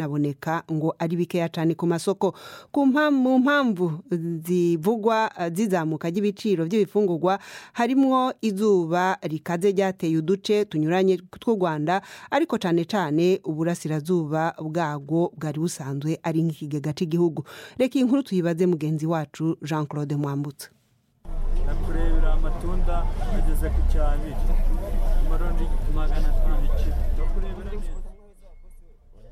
binaboneka ngo ari bikeya cyane ku masoko ku mpamvu mu mpamvu zivugwa zizamuka ry'ibiciro by'ibifungurwa harimo izuba rikaze ryateye uduce tunyuranye tw'u rwanda ariko cyane cyane uburasirazuba bwarwo bwari busanzwe ari nk'ikigega cy'igihugu reka iyi nkuru tuyibaze mugenzi wacu jean claude mwambutsa nakurebera amatunda ageze ku cyabiri amaronji magana atanu kilo ndakurebera neza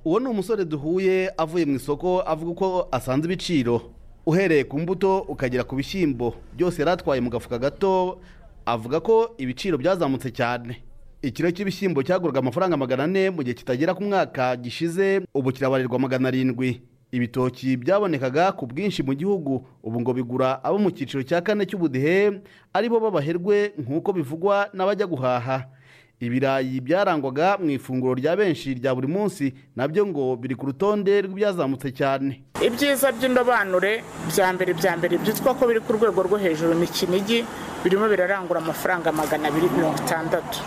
uwo ni umusore duhuye avuye mu isoko avuga uko asanze ibiciro uhereye ku mbuto ukagera ku bishyimbo byose yari atwaye mu gafuka gato avuga ko ibiciro byazamutse cyane ikiro cy'ibishyimbo cyaguraga amafaranga magana ane mu gihe kitagera ku mwaka gishize ubu kirabarirwa magana arindwi ibitoki byabonekaga ku bwinshi mu gihugu ubu ngo bigura abo mu cyiciro cya kane cy'ubudehe aribo b'abaherwe nk'uko bivugwa n'abajya guhaha ibirayi byarangwaga mu ifunguro rya benshi rya buri munsi nabyo ngo biri ku rutonde rw'ibyazamutse cyane ibyiza by'indobanure bya mbere bya mbere byitwa ko biri ku rwego rwo hejuru ni kinigi birimo birarangura amafaranga magana abiri mirongo itandatu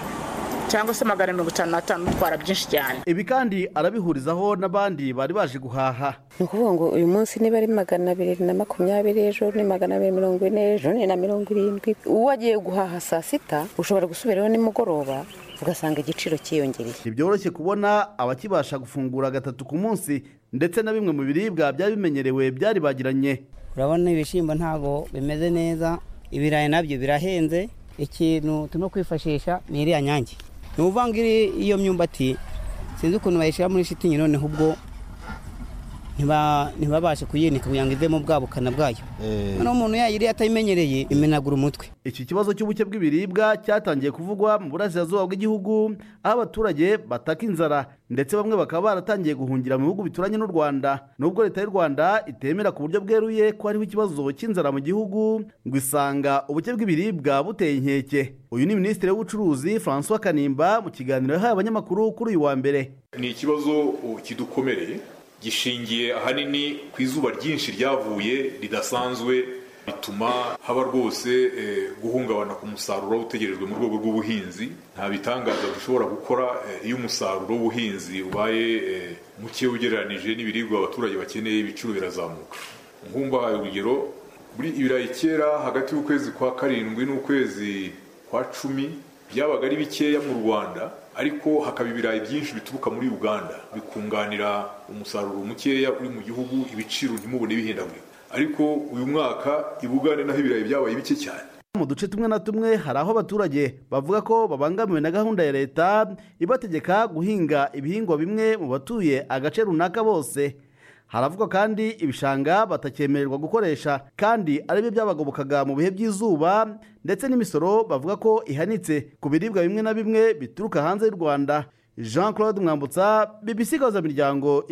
cyangwa se magana mirongo itanu n'atanu utwara byinshi cyane ibi kandi arabihurizaho n'abandi bari baje guhaha ni ukuvuga ngo uyu munsi niba ari magana abiri na makumyabiri ejo ni magana abiri mirongo ine ejo ni na mirongo irindwi uwo agiye guhaha saa sita ushobora gusubirayo nimugoroba ugasanga igiciro cyiyongereye ntibyoroshye kubona abakibasha gufungura gatatu ku munsi ndetse na bimwe mu biribwa byari bimenyerewe byari bagiranye urabona ibishyimbo ntabwo bimeze neza ibirayi nabyo birahenze ikintu turimo kwifashisha ni iriya nyange ni uvanga iyo myumbati sinzi ukuntu bayishyira muri shitingi noneho ubwo ntibabashe kuyinika kugira ngo ivemo bwa bukana bwayo noneho umuntu yayiriye atayimenyereye imenagura umutwe iki kibazo cy'ubuke bw'ibiribwa cyatangiye kuvugwa mu burasirazuba bw'igihugu aho abaturage bataka inzara ndetse bamwe bakaba baratangiye guhungira mu bihugu bituranye n'u rwanda nubwo leta y'u rwanda itemera ku buryo bweruye ko hariho ikibazo cy'inzara mu gihugu ngo isanga ubuke bw'ibiribwa buteye inkeke uyu ni minisitiri w'ubucuruzi francois kanimba mu kiganiro yahaye abanyamakuru kuri uyu wa mbere ni ikibazo kidukomereye gishingiye ahanini ku izuba ryinshi ryavuye ridasanzwe bituma haba rwose guhungabana ku musaruro utegerejwe mu rwego rw'ubuhinzi nta bitangaza dushobora gukora iyo umusaruro w'ubuhinzi ubaye muke ugereranije n'ibiribwa abaturage bakeneye ibiciro birazamuka nkumbahaye urugero muri ibirayi kera hagati y'ukwezi kwa karindwi n'ukwezi kwa cumi byabaga ari bikeya mu rwanda ariko hakaba ibirayi byinshi bituruka muri uganda bikunganira umusaruro mukeya uri mu gihugu ibiciro ntimubone bihindagurika ariko uyu mwaka i bugande naho ibirayi byabaye bike cyane mu duce tumwe na tumwe hari aho abaturage bavuga ko babangamiwe na gahunda ya leta ibategeka guhinga ibihingwa bimwe mu batuye agace runaka bose haravugwa kandi ibishanga batakemererwa gukoresha kandi aribyo byabagobokaga mu bihe by'izuba ndetse n'imisoro bavuga ko ihanitse ku biribwa bimwe na bimwe bituruka hanze y'u rwanda jean claude mwambutsa bibisigaza miryango